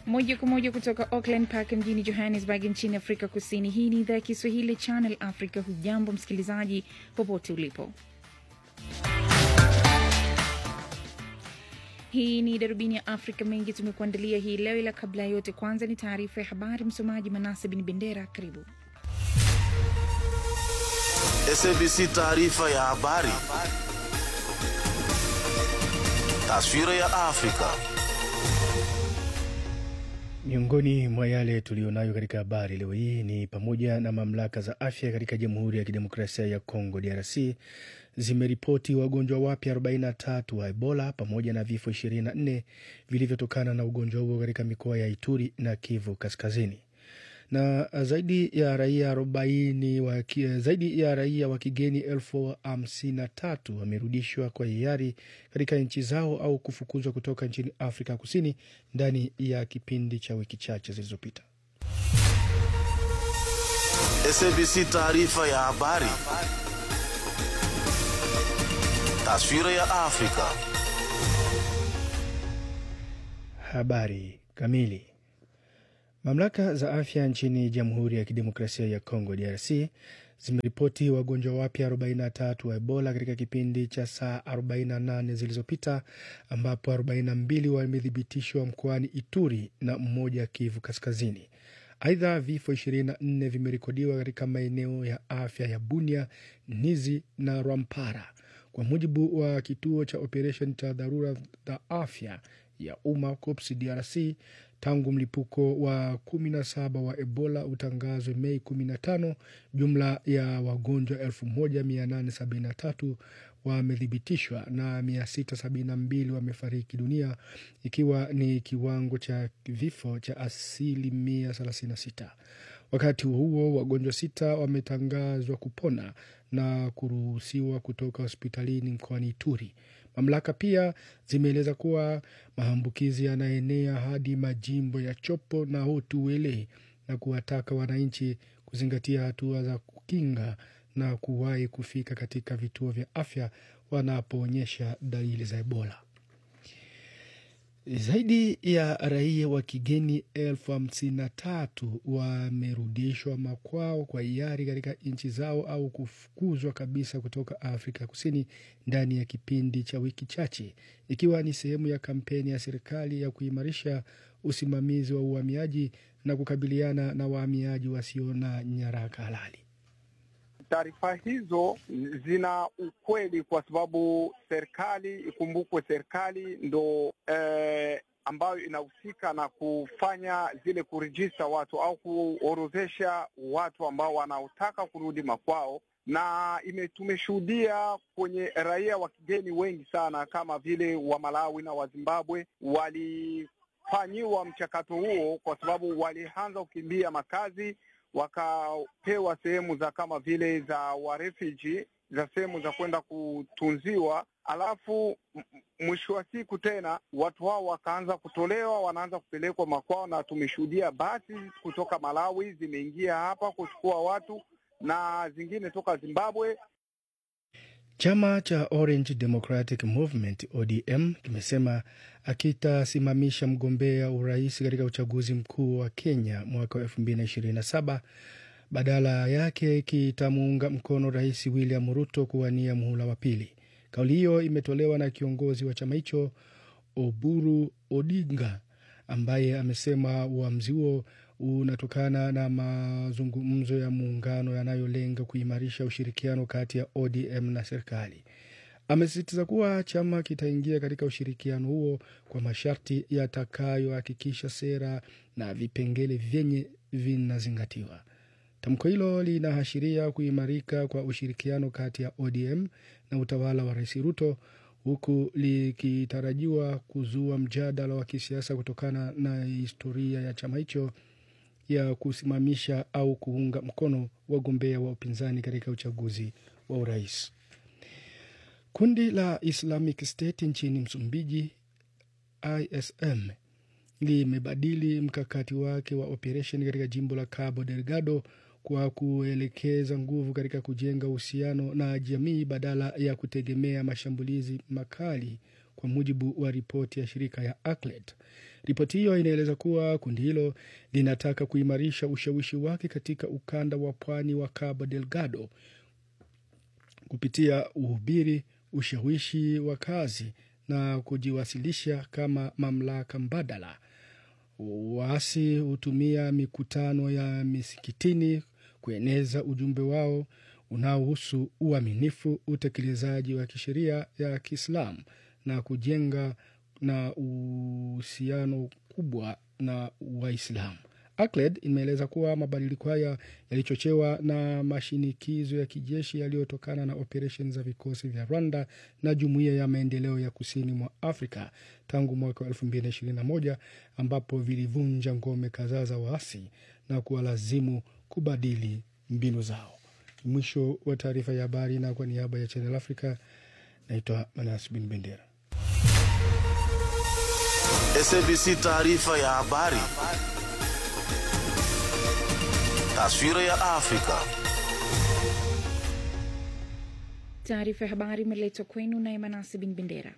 moja kwa moja kutoka Auckland Park mjini Johannesburg nchini Afrika Kusini. Hii ni idhaa ya Kiswahili Channel Africa. Hujambo msikilizaji, popote ulipo. Hii ni darubini ya Afrika. Mengi tumekuandalia hii leo, ila kabla ya yote, kwanza ni taarifa ya habari. Msomaji Manase Bin Bendera, karibu. SABC taarifa ya habari. Taswira ya Afrika. Miongoni mwa yale tuliyonayo katika habari leo hii ni pamoja na mamlaka za afya katika Jamhuri ya Kidemokrasia ya Kongo DRC zimeripoti wagonjwa wapya 43 wa Ebola pamoja na vifo 24 vilivyotokana na ugonjwa huo katika mikoa ya Ituri na Kivu Kaskazini na zaidi ya raia arobaini wa, zaidi ya raia wa kigeni elfu hamsini na tatu wamerudishwa kwa hiari katika nchi zao au kufukuzwa kutoka nchini Afrika Kusini ndani ya kipindi cha wiki chache zilizopita. SABC taarifa ya habari. Taswira ya Afrika. Habari kamili. Mamlaka za afya nchini Jamhuri ya Kidemokrasia ya Kongo DRC zimeripoti wagonjwa wapya 43 wa Ebola katika kipindi cha saa 48 zilizopita, ambapo 42 wamethibitishwa mkoani Ituri na mmoja Kivu Kaskazini. Aidha, vifo 24 vimerekodiwa katika maeneo ya afya ya Bunia, Nizi na Rwampara, kwa mujibu wa kituo cha operesheni cha dharura za afya ya umma COPS DRC tangu mlipuko wa 17 wa Ebola utangazwe Mei 15, jumla ya wagonjwa 1873 wamethibitishwa na 672 wamefariki dunia, ikiwa ni kiwango cha vifo cha asilimia 36. Wakati huo wagonjwa sita wametangazwa kupona na kuruhusiwa kutoka hospitalini mkoani Ituri. Mamlaka pia zimeeleza kuwa maambukizi yanaenea hadi majimbo ya Chopo na Hotuwele na kuwataka wananchi kuzingatia hatua za kukinga na kuwahi kufika katika vituo vya afya wanapoonyesha dalili za Ebola. Zaidi ya raia wa kigeni elfu hamsini na tatu wamerudishwa makwao kwa hiari katika nchi zao au kufukuzwa kabisa kutoka Afrika Kusini ndani ya kipindi cha wiki chache, ikiwa ni sehemu ya kampeni ya serikali ya kuimarisha usimamizi wa uhamiaji na kukabiliana na wahamiaji wasio na nyaraka halali. Taarifa hizo zina ukweli kwa sababu serikali, ikumbukwe, serikali ndo eh, ambayo inahusika na kufanya zile kurejista watu au kuorodhesha watu ambao wanaotaka kurudi makwao, na ime tumeshuhudia kwenye raia wa kigeni wengi sana kama vile wa Malawi na wa Zimbabwe walifanyiwa mchakato huo kwa sababu walianza kukimbia makazi wakapewa sehemu za kama vile za warefugee za sehemu za kwenda kutunziwa, alafu mwisho wa siku tena watu hao wakaanza kutolewa, wanaanza kupelekwa makwao, na tumeshuhudia basi kutoka Malawi zimeingia hapa kuchukua watu na zingine toka Zimbabwe. Chama cha Orange Democratic Movement ODM kimesema akitasimamisha mgombea urais katika uchaguzi mkuu wa Kenya mwaka wa 2027 badala yake kitamuunga mkono Rais William Ruto kuwania muhula wa pili. Kauli hiyo imetolewa na kiongozi wa chama hicho Oburu Odinga ambaye amesema uamuzi huo unatokana na mazungumzo ya muungano yanayolenga kuimarisha ushirikiano kati ya ODM na serikali. Amesisitiza kuwa chama kitaingia katika ushirikiano huo kwa masharti yatakayohakikisha sera na vipengele vyenye vinazingatiwa. Tamko hilo linaashiria kuimarika kwa ushirikiano kati ya ODM na utawala wa Rais Ruto huku likitarajiwa kuzua mjadala wa kisiasa kutokana na historia ya chama hicho ya kusimamisha au kuunga mkono wagombea wa upinzani katika uchaguzi wa urais. Kundi la Islamic State nchini Msumbiji, ISM, limebadili mkakati wake wa operesheni katika jimbo la Cabo Delgado kwa kuelekeza nguvu katika kujenga uhusiano na jamii badala ya kutegemea mashambulizi makali kwa mujibu wa ripoti ya shirika ya ACLED. Ripoti hiyo inaeleza kuwa kundi hilo linataka kuimarisha ushawishi wake katika ukanda wa pwani wa Cabo Delgado kupitia uhubiri, ushawishi wa kazi na kujiwasilisha kama mamlaka mbadala. Waasi hutumia mikutano ya misikitini kueneza ujumbe wao unaohusu uaminifu, utekelezaji wa kisheria ya Kiislamu na kujenga na uhusiano kubwa na Waislamu. ACLED imeeleza kuwa mabadiliko haya yalichochewa na mashinikizo ya kijeshi yaliyotokana na operesheni za vikosi vya Rwanda na Jumuiya ya Maendeleo ya Kusini mwa Afrika tangu mwaka wa 2021 ambapo vilivunja ngome kadhaa za waasi na kuwalazimu kubadili mbinu zao. Mwisho wa taarifa ya habari, na kwa niaba ya Channel Africa naitwa Manas Bin Bendera. SABC taarifa ya habari. Taswira ya Afrika. Taarifa ya habari imeletwa kwenu naye Manasi Bin Bendera.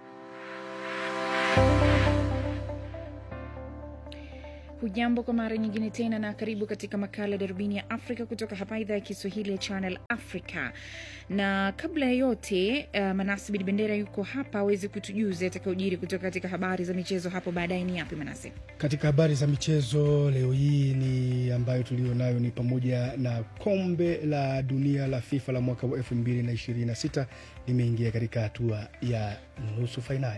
Hujambo kwa mara nyingine tena na karibu katika makala ya darubini ya Afrika kutoka hapa idhaa ya Kiswahili ya Channel Africa. Na kabla ya yote, uh, Manasi Bin Bendera yuko hapa awezi kutujuza atakaojiri kutoka katika habari za michezo hapo baadaye. Ni yapi Manasi? Katika habari za michezo leo hii ni ambayo tulio nayo ni pamoja na kombe la dunia la FIFA la mwaka wa 2026 limeingia katika hatua ya nusu fainali.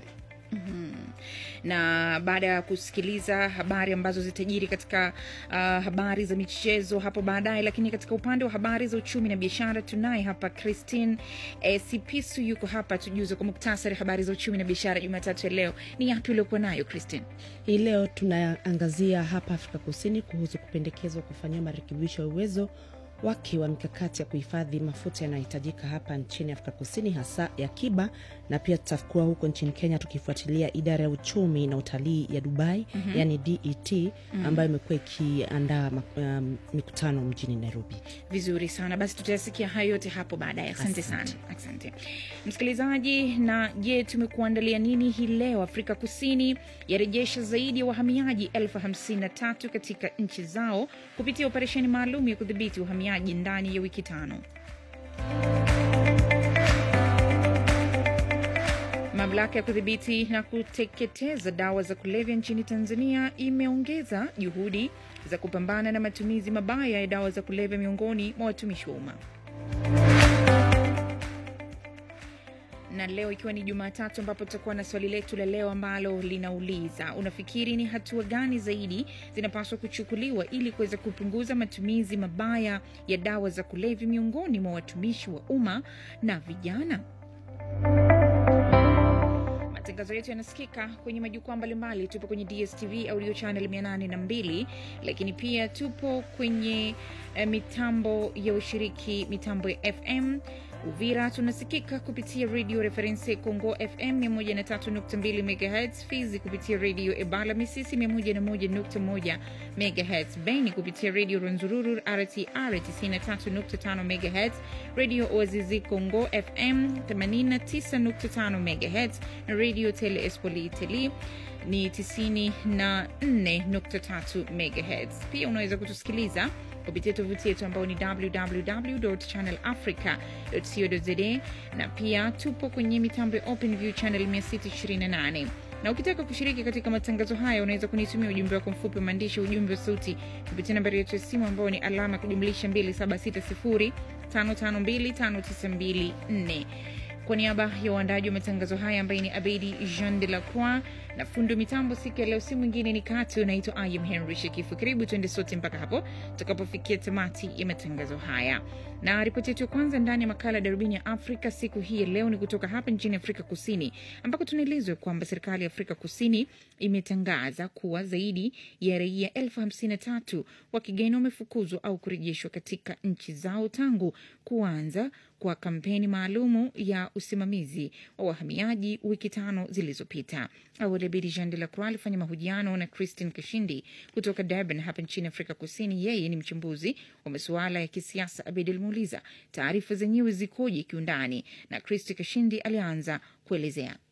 na baada ya kusikiliza habari ambazo zitajiri katika uh, habari za michezo hapo baadaye, lakini katika upande wa habari za uchumi na biashara tunaye hapa Christine eh, Sipisu yuko hapa tujuze kwa muktasari habari za uchumi na biashara Jumatatu ya leo. Ni yapi uliokuwa nayo Christine? Hii leo tunaangazia hapa Afrika Kusini kuhusu kupendekezwa kufanyia marekebisho ya uwezo wake wa mikakati ya kuhifadhi mafuta yanayohitajika hapa nchini Afrika Kusini, hasa ya akiba, na pia tutakuwa huko nchini Kenya tukifuatilia idara ya uchumi na utalii ya Dubai mm-hmm. yani DET mm-hmm. ambayo imekuwa ikiandaa mak- um, mikutano mjini Nairobi. Vizuri sana basi, tutayasikia hayo yote hapo baadaye. Asante Asante. sana, asante msikilizaji. Na je, tumekuandalia nini hii leo? Afrika Kusini yarejesha zaidi ya wahamiaji elfu hamsini na tatu katika nchi zao kupitia operesheni maalum ya kudhibiti uhamiaji ndani ya wiki tano. Mamlaka ya kudhibiti na kuteketeza dawa za kulevya nchini Tanzania imeongeza juhudi za kupambana na matumizi mabaya ya dawa za kulevya miongoni mwa watumishi wa umma. na leo ikiwa ni Jumatatu ambapo tutakuwa na swali letu la leo ambalo linauliza unafikiri ni hatua gani zaidi zinapaswa kuchukuliwa ili kuweza kupunguza matumizi mabaya ya dawa za kulevya miongoni mwa watumishi wa umma na vijana? Matangazo yetu yanasikika kwenye majukwaa mbalimbali. Tupo kwenye DSTV audio channel 802, lakini pia tupo kwenye eh, mitambo ya ushiriki, mitambo ya FM Uvira tunasikika kupitia redio Reference Congo FM 103.2 MHz, Fizi kupitia redio Ebala Misisi 101.1 MHz, Beni kupitia redio Rwenzururu RTR 93.5 MHz, redio Oazizi Congo FM 89.5 MHz na redio Tele Espoli Itali ni 94.3 MHz. Pia unaweza kutusikiliza kupitia tovuti yetu ambao ni www.channelafrica.co.za na pia tupo kwenye mitambo ya OpenView channel 628 na ukitaka kushiriki katika matangazo haya unaweza kunitumia ujumbe wako mfupi wa maandishi, ujumbe wa sauti kupitia nambari yetu ya simu ambao ni alama ya kujumlisha 276055259254 kwa niaba ya uandaji wa matangazo haya ambaye ni Abedi Jean de la Croix na fundi wa mitambo siku ya leo, si mwingine ni Kati. Unaitwa I am Henry Shekifu. Karibu tuende sote mpaka hapo tutakapofikia tamati ya matangazo haya, na ripoti yetu ya kwanza ndani ya makala ya darubini ya Afrika siku hii ya leo ni kutoka hapa nchini Afrika Kusini, ambako tunaelezwa kwamba serikali ya Afrika Kusini imetangaza kuwa zaidi ya raia elfu hamsini na tatu wa kigeni wamefukuzwa au kurejeshwa katika nchi zao tangu kuanza kwa kampeni maalumu ya usimamizi wa wahamiaji wiki tano zilizopita. Awali Abedi Jean de la Croix alifanya mahojiano na Christine Kashindi kutoka Durban hapa nchini Afrika Kusini. Yeye ni mchambuzi wa masuala ya kisiasa. Abedi alimuuliza taarifa zenyewe zikoje kiundani, na Christi Kashindi alianza kuelezea.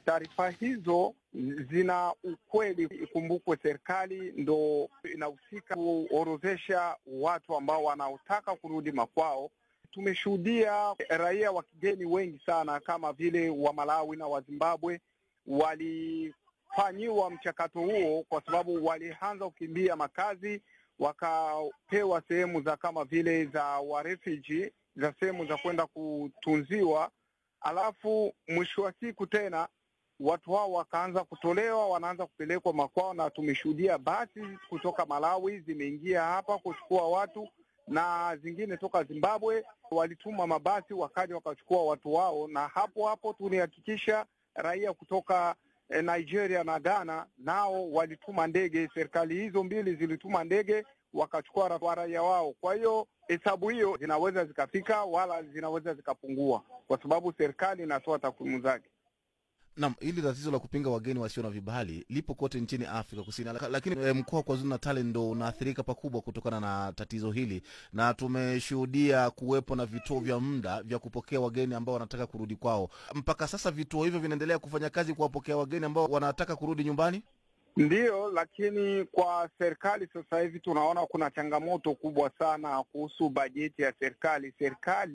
taarifa hizo zina ukweli. Ikumbukwe serikali ndo inahusika kuorodhesha watu ambao wanaotaka kurudi makwao. Tumeshuhudia raia wa kigeni wengi sana kama vile wa Malawi na wa Zimbabwe walifanyiwa mchakato huo, kwa sababu walianza kukimbia makazi, wakapewa sehemu za kama vile za wa refugee, za sehemu za kwenda kutunziwa, alafu mwisho wa siku tena watu hao wakaanza kutolewa, wanaanza kupelekwa makwao, na tumeshuhudia basi kutoka Malawi zimeingia hapa kuchukua watu na zingine toka Zimbabwe walituma mabasi wakaja wakachukua watu wao, na hapo hapo tulihakikisha raia kutoka eh, Nigeria na Ghana nao walituma ndege. Serikali hizo mbili zilituma ndege wakachukua ra- raia wao. Kwa hiyo hesabu hiyo zinaweza zikafika wala zinaweza zikapungua, kwa sababu serikali inatoa takwimu zake. Naam, hili tatizo la kupinga wageni wasio na vibali lipo kote nchini Afrika Kusini, Laka- lakini e, mkoa wa KwaZulu Natal ndo unaathirika pakubwa kutokana na tatizo hili, na tumeshuhudia kuwepo na vituo vya muda vya kupokea wageni ambao wanataka kurudi kwao. Mpaka sasa vituo hivyo vinaendelea kufanya kazi kuwapokea wageni ambao wanataka kurudi nyumbani. Ndiyo, lakini kwa serikali sasa hivi tunaona kuna changamoto kubwa sana kuhusu bajeti ya serikali. Serikali